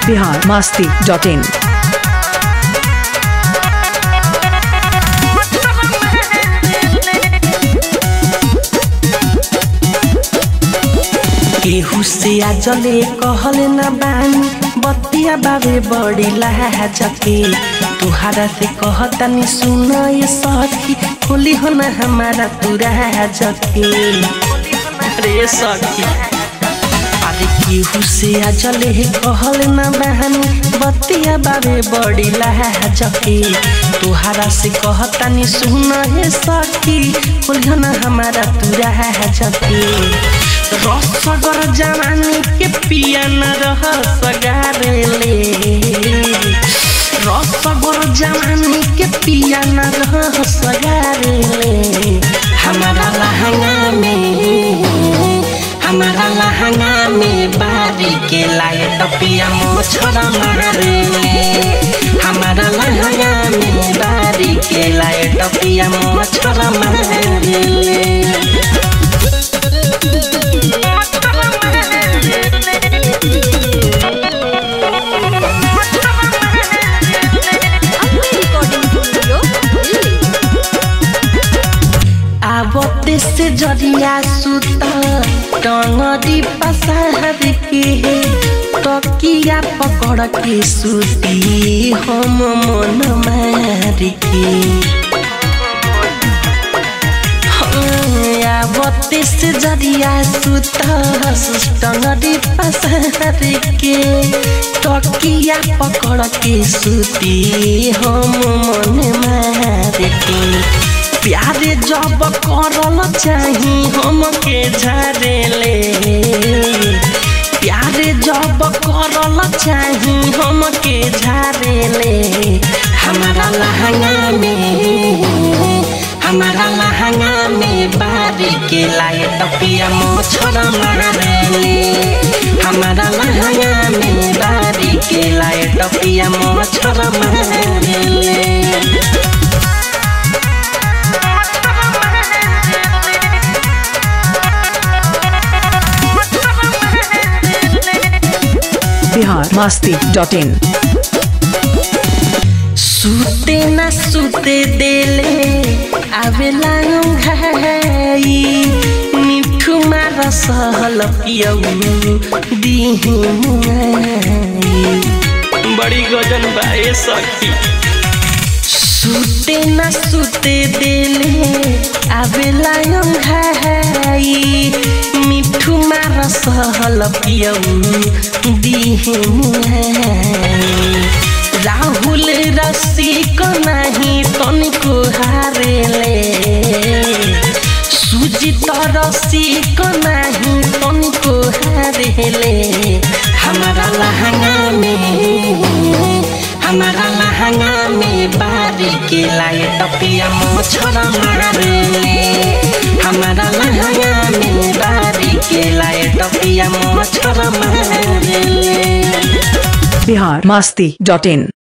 Bihar Masti dot in केहू से आजले कहले ना बानी बतिया बाबे बड़ी लाजके तुहारा से कहतानी सुन ये सखी खोली हो ना हमारा पूरा जके रे सखी अरे केहू से आजले कहले ना बानी बतिया बाबे बड़ी लाजके तुहारा से कहतानी सुन ये सखी खोली हो ना हमारा पूरा जके रसगर जवानी के पिया न रह सगारेले रसगर जवानी के पिया न रह सगारेले हमारा लहंगा में हमारा लहंगा में बारी के लाए टपिया मोछरा मारे हमारा लहंगा में बारी के लाए टपिया मोछरा मारे आवते से जरिया सुता टंगरी पसार के तकिया पकड़ के सुती हम मन मार के आवते से जरिया सुता टंगरी पसार के तकिया पकड़ के सुती हम मन मार के प्यारे जब करल चाही हमके झरेले प्यारे जब करल चाही हमके झरेले हमारा लहंगा में हमारा लहंगा में बारी के लाए टपिया मोछरा मारेले हमारा लहंगा में बारी के लाए टपिया मोछरा मारेले बिहार मास्ती डॉट इन सुते न सुते देले आवेला घाई मिठू मार सहल पियऊ दिही बड़ी गजन बाए सखी सुते न सुते देले आवेला घाई मिठू मार सहल पियऊ दिही राहुल रसिक नहीं तनिको हारेले सुजित रसिक नहीं तनिको हारेले हमारा लहंगा में हमारा लहंगा में बारी के लाए टपिया मोछरा मारेले हमारा लहंगा में बारी के लाए टपिया मोछरा मारेले बिहार मास्ती डॉट इन